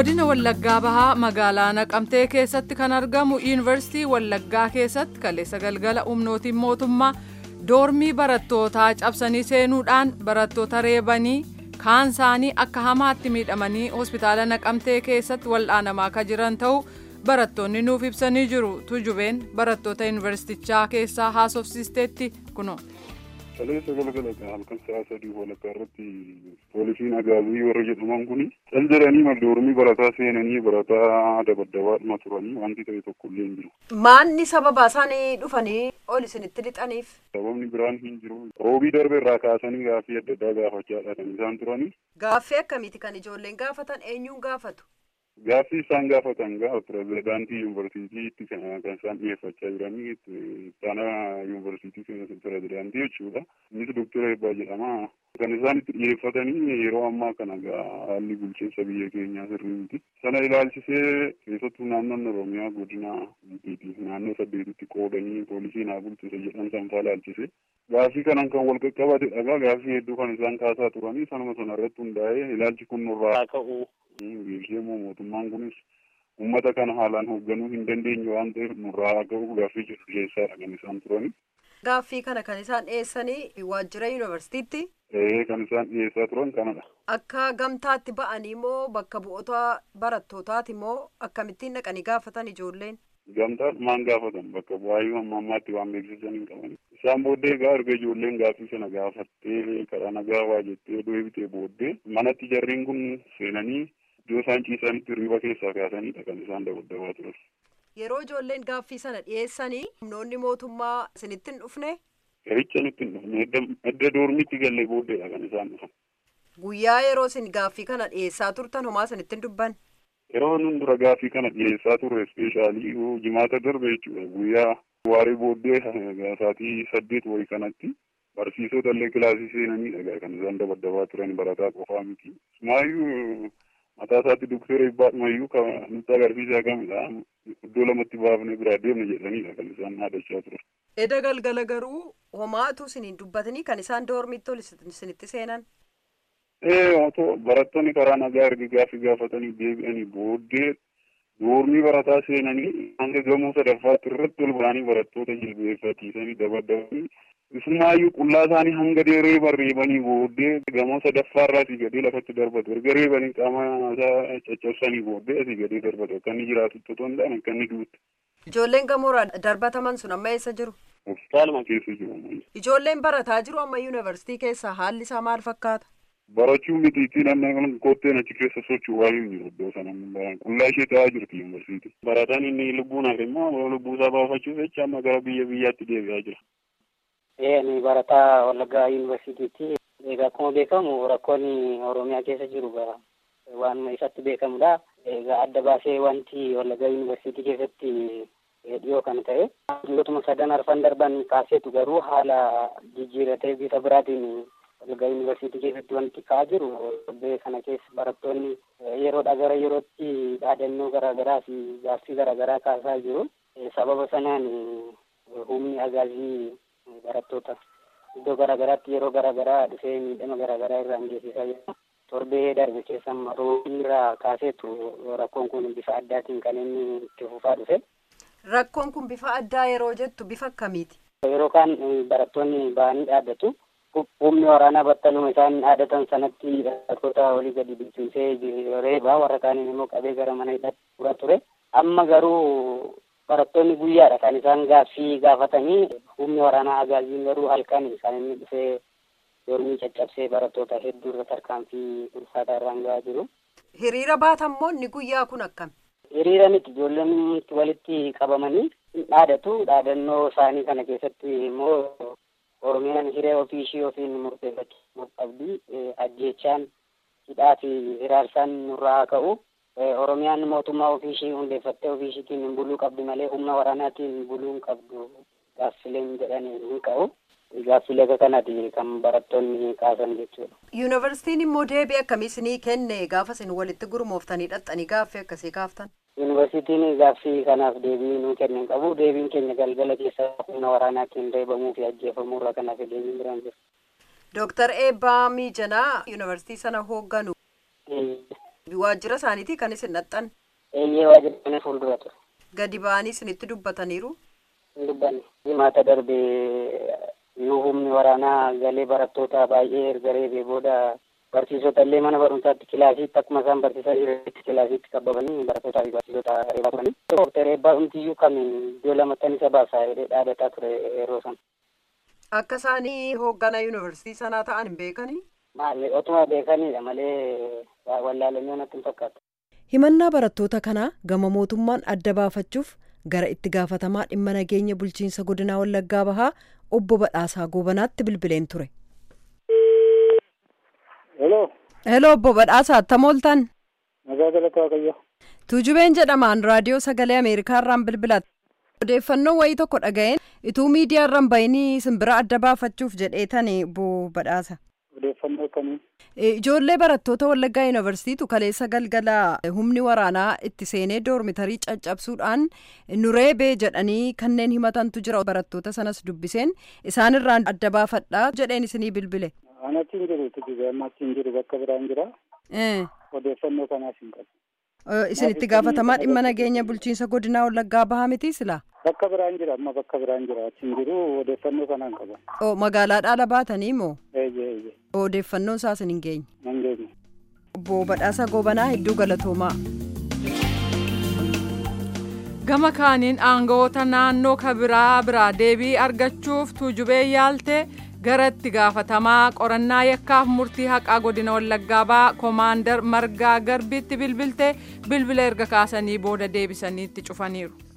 godina wallaggaa bahaa magaalaa naqamtee keessatti kan argamu yuunivarsiitii wallaggaa keessatti kaleessa galgala humnootiin mootummaa doormii barattootaa cabsanii seenuudhaan barattoota reebanii kaan isaanii akka hamaatti miidhamanii hospitaala naqamtee keessatti wal'aanamaa akka jiran ta'uu barattoonni nuuf ibsanii jiru tujubeen barattoota yuunivarsiitichaa keessaa haasofsiisteetti kuno. Kaleessa galgala halkan sa'a sadii walakkaa irratti poolisiin agaazii warra jedhaman kun cal jedhanii doormii barataa seenanii barataa dabaddabaadhuma turanii wanti ta'e tokko illee hin jiru. Maanni sababa isaanii dhufanii ol isinitti lixaniif? Sababni biraan hin jiru. Roobii darbe irraa kaasanii gaaffii adda addaa gaafachaadha kan isaan turanii. Gaaffii akkamiiti kan ijoolleen gaafatan eenyuun gaafatu? Gaaffii isaan gaafatan gaafa pirezidaantii yuunivarsiitiitti kan isaan dhiyeeffachaa jiranii taana yuunivarsiitii pirezidaantii jechuudha. Innis doktora Eebbaa jedhama. Kan isaan itti dhiyeeffatanii yeroo ammaa kana haalli bulchiinsa biyya keenyaa sirrii miti. Sana ilaalchisee keessattuu naannoon Oromiyaa godina naannoo saddeetitti qoodanii poolisii naa bulchisa jedhan sanfaa ilaalchise. Gaaffii kanan kan wal qaqqabate dhagaa gaaffii hedduu kan isaan kaasaa turanii sanuma sana irratti hundaa'ee ilaalchi kun nurraa ka'u. Beeksisee mootummaan kunis uummata kana haalaan hoogganuu hin dandeenye waan ta'eef nurraa ka'u gaaffii jedhu dhiyeessaadha kan isaan turani. Gaaffii kana kan isaan dhiyeessanii waajjira yuunivarsiitiitti? Ee kan isaan dhiyeessaa turan kanadha. Akka gamtaatti ba'anii moo bakka bu'oota barattootaati moo akkamittiin dhaqanii gaafatan ijoolleen? Gamtaadhumaan gaafatan bakka bu'aayyuu amma ammaatti waan beeksisan hin qaban. Isaan booddee egaa erga ijoolleen gaaffii sana gaafattee karaa nagaa waa jettee deebitee booddee manatti jarriin kun seenanii iddoo isaan ciisanitti hirriba keessaa kaasaniidha kan isaan dabaddabaa turan. Yeroo ijoolleen gaaffii sana dhiyeessanii humnoonni mootummaa isinitti hin dhufne? Ericha nutti hin dhufne edda doormitti galle booddeedha kan isaan dhufan. Guyyaa yeroo isin gaaffii kana dhiyeessaa turtan homaa isinitti hin dubban? Yeroo nun dura gaaffii kana dhiyeessaa turre ispeeshaalii jimaata darbe jechuudha guyyaa waaree booddee sa'aatii saddeet wayii kanatti barsiisota illee kilaasii seenanii dhagaa kan isaan dabaddabaa turan barataa qofaa miti. Ismaayyuu mataa isaatti doktora Ibbaadhumayyuu kan nutti agarsiisaa kamidha. Iddoo lamatti baafnee biraa deemne jedhanidha kan isaan dhaadachaa turan. Eda galgala garuu homaatu isiniin dubbatanii kan isaan doormitti ol isinitti seenan. Ee otoo barattoonni karaa nagaa erga gaaffii gaafatanii deebi'anii booddee doormii barataa seenanii hanga gamoo sadaffaatti irratti ol ba'anii barattoota jilbeeffachiisanii dabaddabanii isumaayyuu qullaa isaanii hanga reeban reebanii booddee gamoo sadaffaarraa asii gadee lafatti darbatu erga reebanii qaama isaa caccabsanii booddee asii gadee darbatu akka inni jiraatu otoo hin taane akka inni duutu. Ijoolleen gamoorraa darbataman sun amma eessa jiru? Hospitaaluma keessa jiru. Ijoolleen barataa jiru amma yuunivarsiitii keessa haalli isaa maal fakkaata? barachuu mitiitiin amma kotteen achi keessa sochii waayuu jiru iddoo sana qullaa ishee ta'aa jirti yuunivarsiitii. Barataan inni lubbuun hafe immoo lubbuu isaa baafachuuf jecha amma gara biyya biyyaatti deebi'aa jira. Ee ni barataa Wallaggaa yuunivarsiitiitti egaa akkuma beekamu rakkoon Oromiyaa keessa jiru waan isatti beekamudha. Egaa adda baasee wanti Wallaggaa yuunivarsiitii keessatti dhiyoo kan ta'e dhimmootuma sadan arfan darban kaaseetu garuu haala jijjiiratee bifa biraatiin Wallaggaa yuunivarsiitii keessatti wanti ka'aa jiru torbee kana keessa barattoonni yeroodha gara yerootti dhaadannoo garaagaraa fi gaaffii garaagaraa kaasaa jiru. Sababa sanaan humni agaazii barattoota iddoo garaagaraatti yeroo garaagaraa dhufee miidhama garaagaraa irraan geessisaa jira. Torbee darbe keessa roobii irraa kaaseetu rakkoon kun bifa addaatiin kan inni itti fufaa dhufe. Rakkoon kun bifa addaa yeroo jettu bifa akkamiiti? Yeroo kaan barattoonni ba'anii dhaabbatu. humni waraanaa battaluma isaan dhaadatan sanatti barattoota olii gadi bilchiisee reebaa warra kaaniin immoo qabee gara mana hidhatti fura ture. Amma garuu barattoonni guyyaadha kan isaan gaaffii gaafatanii humni waraanaa agaaziin garuu halkan kan inni dhufee dormii caccabsee barattoota hedduu irra tarkaanfii ulfaataa irraan gahaa jiru. Hiriira baatammoo inni guyyaa kun akkami? Hiriira miti ijoolleen walitti qabamanii dhaadatu dhaadannoo isaanii kana keessatti immoo Oromiyaan hiree ofii ishii ofiin murteeffachuu qabdi. Ajjeechaan hidhaa fi hiraarsaan nurraa haa ka'u. Oromiyaan mootummaa ofii ishii hundeeffattee ofii ishiitiin buluu qabdi malee humna waraanaatiin buluu hin qabdu. Gaaffileen jedhanii hin ka'u. Gaaffilee akka kanaati kan barattoonni kaasan jechuudha. Yuunivarsiitiin immoo deebii akkamii isinii kenne gaafa isin walitti gurmooftanii dhaxxanii gaaffii akkasii kaaftan? Yuunivarsiitiin gaaffii kanaaf deebii nuu kennan qabu. Deebiin keenya galgala keessa humna waraanaatiin reebamuu fi ajjeefamuu irraa kanaaf deebiin biraan jiru. Dooktar Eebbaa Miijanaa yuunivarsiitii sana hoogganu. Waajjira isaaniitii kan isin dhaxxan Eeyyee waajjira kana fuuldura ture. gadi ba'anii isinitti dubbataniiru. Hin dubbanne. Jimaata darbe yoo humni waraanaa galee barattoota baay'ee erga reebee booda barsiisota illee mana barumsaatti kilaasiitti akkuma isaan barsiisaa jiranitti kilaasiitti qabamanii barattootaa fi barsiisota reebaa turanii. Dooktar Eebbaa Humtiyyuu kan iddoo lamatti isa baasaa jedhee dhaadataa ture yeroo sana. Akka isaanii hoogganaa yuunivarsiitii sanaa ta'an hin beekanii. Maali otuma beekaniidha malee wallaalamee natti hin fakkaatu. Himannaa barattoota kanaa gama mootummaan adda baafachuuf gara itti gaafatamaa dhimma nageenya bulchiinsa godinaa Wallaggaa Bahaa obbo Badhaasaa Goobanaatti bilbileen ture. Hello, Heloo obbo Badhaasaa attam ooltan? nagaa galata Waaqayyo. Tuujubeen jedhamaan raadiyoo sagalee Ameerikaa irraan bilbilatte. Odeeffannoo wayii tokko dhaga'een ituu miidiyaa irraan bayinii simbira adda baafachuuf jedheetani obbo Badhaasa. Odeeffannoo akkamii? Ijoollee barattoota Wallaggaa Yuunivarsiitii kaleessa galgala humni waraanaa itti seenee doormitarii caccabsuudhaan nu reebee jedhanii kanneen himatantu jira barattoota sanas dubbiseen isaanirraan adda baafadhaa jedheen isinii bilbile. Ani achi hin jiru tujuba amma achi hin jiru bakka biraan jira. Odeeffannoo kanaaf hin qabu. Isin itti gaafatamaa dhimma nageenya bulchiinsa godinaa Wallaggaa bahaa miti silaa? Bakka biraan jira amma bakka biraan jira achi hin jiru odeeffannoo kanaan qaba. Oo magaalaa dhaala baatanii moo? Eeyyee eeyyee Odeeffannoon isaas hin geenye. nan geenye. Obbo Badhaasa Goobanaa hedduu galatoomaa. Gama kaaniin aangawoota naannoo kabiraa biraa deebii argachuuf tuujubee yaaltee gara itti gaafatamaa qorannaa yakkaaf murtii haqaa godina wallaggaa bahaa koomaandar margaa garbiitti bilbilte bilbila erga kaasanii booda deebisanii itti cufaniiru.